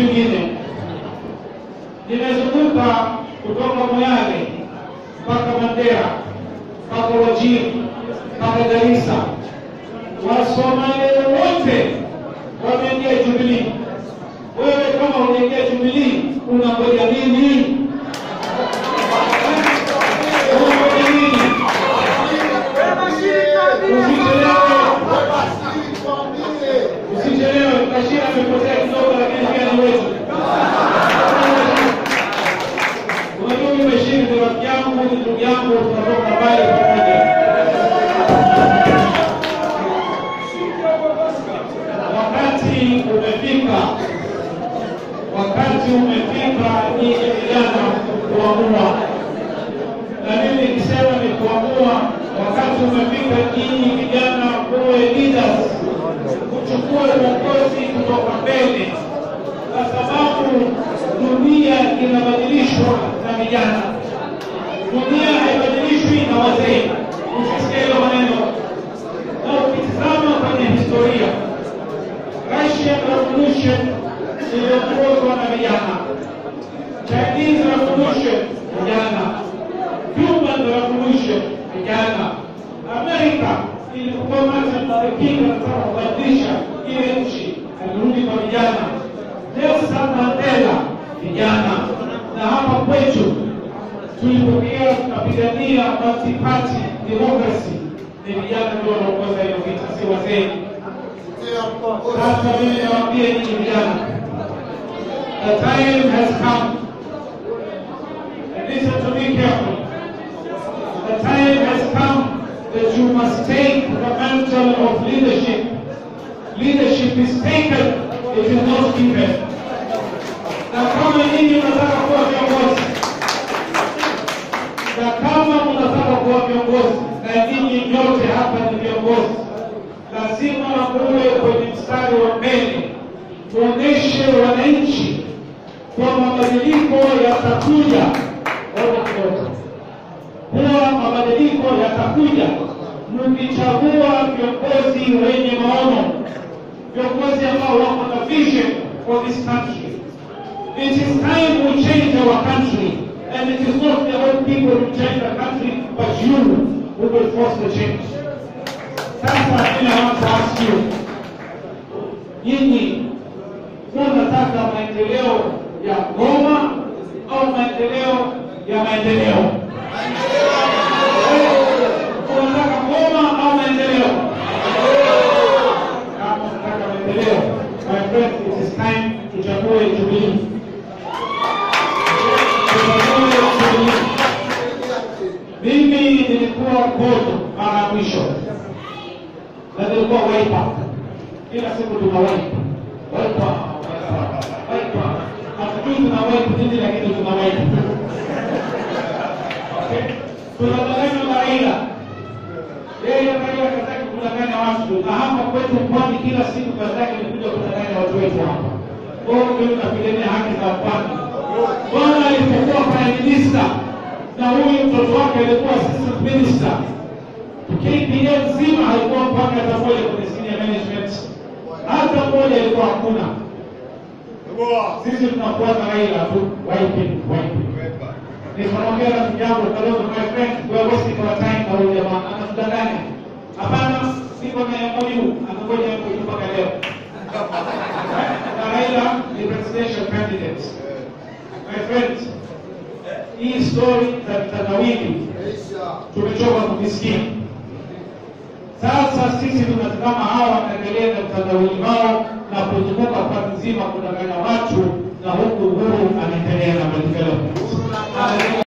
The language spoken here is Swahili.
vingine. Nimezunguka kutoka Moyale mpaka Mandera mpaka Wajir mpaka Garissa. Wasomali wote wameingia Jubilee. Wewe kama unaingia Jubilee unangoja nini? Unangoja nini? Usichelewe, usichelewe. Bashir amepotea kidogo, lakini pia ni wetu. Unajua mimi Bashir ni rafiki yangu, ni ndugu yangu, tunatoka mbali pamoja. Wakati umefika, wakati umefika nyinyi vijana kuamua, na mimi nikisema ni kuamua, wakati umefika nyinyi vijana kuwe leaders, kuchukua uongozi kutoka mbele, kwa sababu dunia inabadilishwa na vijana. Dunia haibadilishwi na wazee. Ukisikia hilo maneno na ukitizama kwenye historia Russian Revolution iliongozwa na vijana, Chinese Revolution vijana, Cuban Revolution vijana, Amerika ilipokuwa Martin Luther King anataka kubadilisha ile nchi, alirudi kwa vijana. Nelson Mandela vijana, na hapa kwetu tulipokea tunapigania multi-party democracy, ni vijana ndio wanaongoza hiyo vita, si wazee. Sasa mimi nawaambia nyinyi vijana, the time has come. And listen to me carefully. The time has come that you must take the mantle of leadership. Leadership is taken, it is not given. Na kama nyinyi mnataka kuwa viongozi, na kama mnataka kuwa viongozi, na nyinyi nyote hapa ni viongozi, lazima muwe kwenye mstari wa mbele, tuoneshe wananchi kwa mabadiliko yatakuja. Ona kidogo, kuwa mabadiliko yatakuja mkichagua viongozi wenye maono, viongozi ambao wako na vision for this country. It is time we change our country, and it is not the old people who change the country, but you who will force the change. Sasa mimi I want to ask you, nyinyi munataka maendeleo ya Goma au maendeleo ya maendeleo? Unataka Goma au maendeleo? Kama unataka maendeleo, my friend, it is time tuchague Jubilee. Tuchague Jubilee. Mimi nilikuwa Bodo mara ya mwisho na nilikuwa Wiper. Kila siku tuna Wiper. Wiper. Wiper. Hatujui tuna Wiper nini lakini tuna Wiper. Okay? Tunadanganywa na Raila. Yeye Raila kataki kudanganya watu na hapa kwetu pwani kila siku kazi yake ni kuja kudanganya watu wetu hapa. Kwa hiyo mimi napigania haki za pwani. Bwana alipokuwa prime minister na huyu mtoto wake alikuwa assistant minister KPA nzima haikuwa mpaka hata moja kwenye senior management, hata moja ilikuwa hakuna. Sisi tunafuata Raila tu, wiping wiping. Nikamwambia rafiki yangu Kalonzo, my friend, we are wasting our time na huyu jamaa anatudanganya. Hapana, siko na MOU, anangoja MOU mpaka leo. Na Raila ni presidential candidate. My friend, hii story za vitandawili tumechoka kukisikia. Sasa sisi tunatazama hawa wanaendelea na mtandawili wao na kuzunguka pwani nzima kudanganya watu, na huku Uhuru anaendelea na maendeleo.